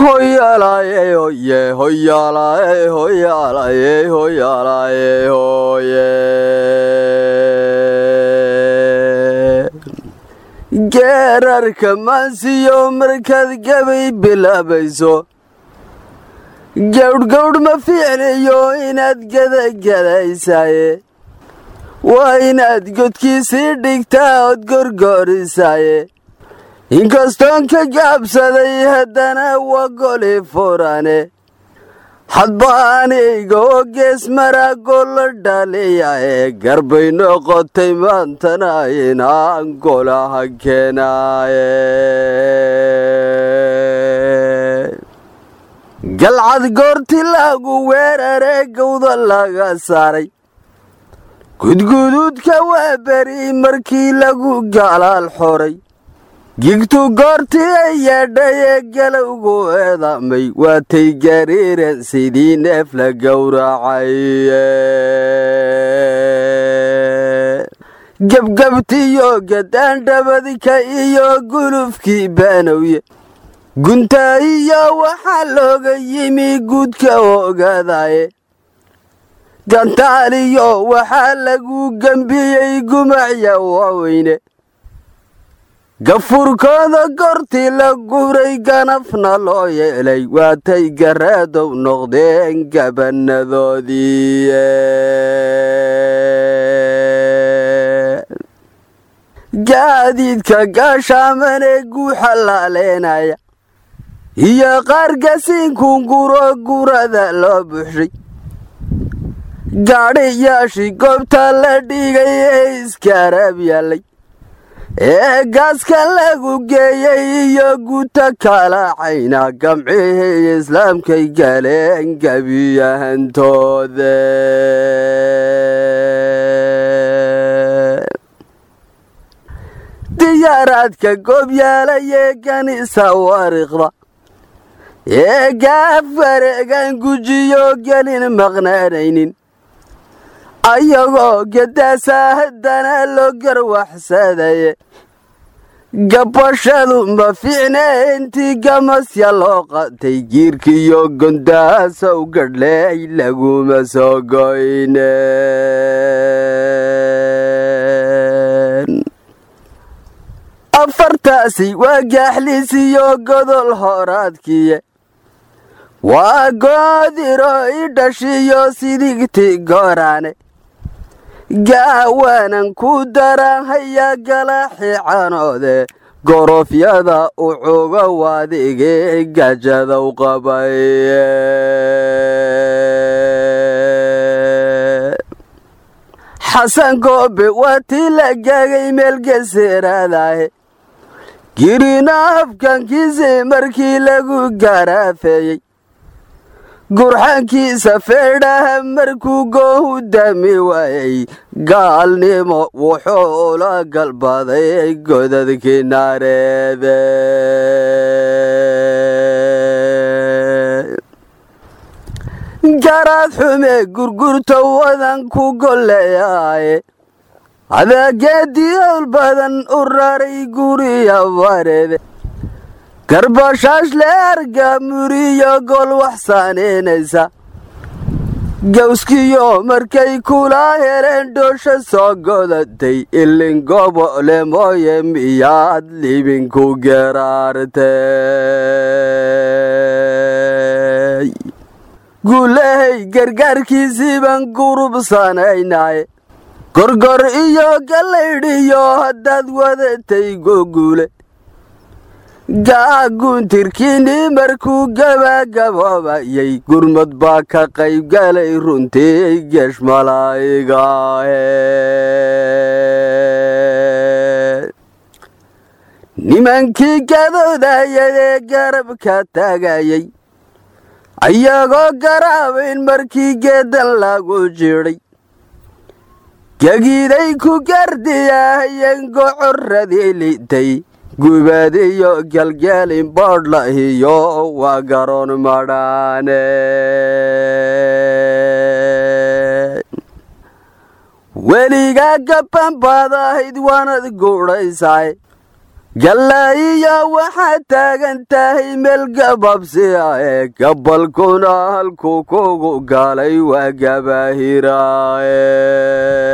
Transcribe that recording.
hoyalaye hoye hoyalaye hoyalaye hoyalaye hoye geerarka maansiyo markaad gabay bilaabayso gawdhgawdh ma fiicnayo inaad gadagadaysaye waa inaad godkiisii dhigtaa ood gorgorisaaye inkastoon ka gaabsaday haddana waa goli furane hadba anayga oo gees maraago la dhaliyae garbay noqotay maantana inaan golaha keenaaye galcad goorti lagu weeraree gawda laga saaray gudguduudka waa beri markii lagu galaal xoray gigtu goortii ay yeedhay ee galowgu eedamay waatay gariiran sidii neef la gowracaye gebgebtiyo gadaandhabadka iyo gulufkii baanowye guntaa iyo waxaa looga yimi guudka ogaadaye gantaaliyo waxaa lagu gembiyey gumacya waaweyne gafurkooda goortii la guray ganafna loo yeelay waatay garaadow noqdeen gabanadoodii gaadiidka gaashaamanee guuxa laaleenaya iyo qaar gasiinkunguro gurada loo buxshay gaadhiyaashii goobta la dhigay ee iskaraab yaallay ee gaaska lagu geeyey iyo guuta kalacayna gamcihii islaamkay galeen gebiyahantooda diyaaraadka goobyaalayee ganisa wariiqda ee gaaf wareegan gujiyo gelin maqnaanaynin ayagoo gadaasa haddana loo garwaxsadaye gabashadu ma fiicne intii gamasya loo qatay giirkiiyo gondaasow gadhleey laguma soo goyne afartaasi waa gaaxliisiyo godol horaadkiye waa goodiro i dhashiyo sidigti gooraane gaawaanan ku daranhaya galaaxi canoode gorofyada ucuga waadigii gajadow qabay xasan goobe waa tii la gaagay meelgeseeraadahe girina afkankiisii markii lagu garaafeeyey gurxankiisa feedhaha markuu goohu dami waayey gaalnimo wuxuu ula galbaday godadkii naareede garaad xume gurgurta wadan ku golleeyaaye adaageedii owl badan u raray guriya wareede garbashaash le arga muriyo gol wax saanaynaysa gawskiyo markay kula heleen dhoosha soo godatay ilin gobole mooye miyaad libinku geraartay guulahay gargaarkiisii baan gurubsanaynaye gorgor iyo gallaydhiyo haddaad wadatay goguule gaaguntirkiinii markuu gabagaboobayay gurmad baa ka qaybgalay runtii geesh malaa'igaahe nimankii gadoodayadee garabka taagayay ayagoo garaabayn markii geedan lagu jidhay gegiiday ku gardiyahayen gocoradii litay gubadiyo galgelin boodhlahiyo waa garoon madhaane weligaa gaban baad ahayd waanad guudhaysaay gallaayiya waxaad taagan tahay meel gababsi ah ee gabalkuna halkuu kugu galay waa gabaahiraaye